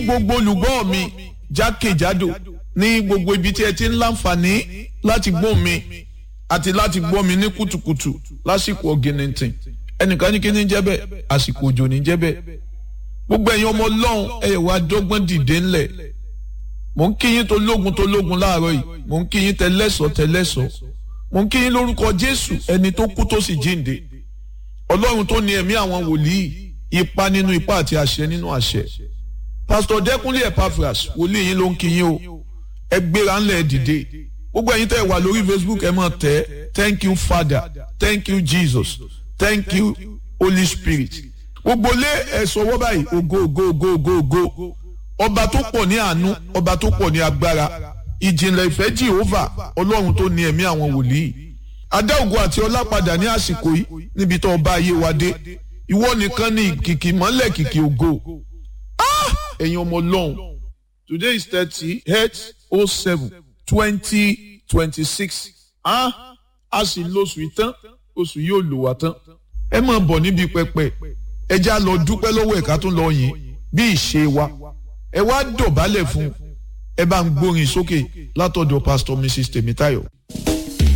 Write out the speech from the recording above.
gbogbo olùgbọ́ mi jákèjádò ní gbogbo ibi tí ẹ ti ń láǹfààní láti gbọ́ mi àti láti gbọ́ mi ní kùtùkùtù lásìkò ọ̀gìnìntìn ẹnìkan ní kí ní jẹ́ bẹ́ẹ̀ àsìkò òjò ní jẹ́ bẹ́ẹ̀ gbogbo ẹ̀yin ọmọ ọlọ́run ẹ̀yẹ̀ wá dọ́gbọ́n dìde ńlẹ̀ mò ń kí yín tó lógun tó lógun láàárọ̀ yìí mò ń kí yín tẹlẹ́sọ̀ tẹlẹ́sọ̀ mò ń kí yín lórúkọ jésù ẹni tó kú tó sì jíǹde ọlọ́run tó ní ẹ̀mí àwọn wòlíì ipa nínú ipa àti àṣẹ nínú àṣẹ pásítọ̀ dẹ́kunlé epaphras wòlíì yín ló ń kí yín o ẹ gbéra ńlẹ̀ dìde gbogbo ẹ̀yin tẹ́ ẹ wà lórí facebook ẹ máa tẹ̀ thank you father thank you jesus thank you holy spirit gbogbo lé ẹ sọwọ́ báyìí ògo ògo ògo ògo ògo ọba tó pọ̀ ní àánú ọba tó pọ̀ ní agbára ìjìnlẹ̀ ìfẹ́ jehova ọlọ́run tó ní ẹ̀mí àwọn wòlíì adá ògo àti ọlá padà ní àsìkò yìí níbi tó ọba ayé wa dé ìwọ nìkan ní kìkì mọ́lẹ̀ kìkì ògo ẹ̀yin ọmọ ọlọ́run today is thirty eight oh seven twenty twenty six a sì lóṣù ìtàn oṣù yóò lò wá tán ẹ máa bọ̀ níbi pẹpẹ ẹ já lọ dúpẹ́ lọ́wọ́ ẹ̀ka tó lọ yìn bí ìṣe wa ẹ wá dọ̀bálẹ̀ fún ẹ bá ń gbórin sókè látọ̀dọ̀ pastor mrs tèmítáyọ̀.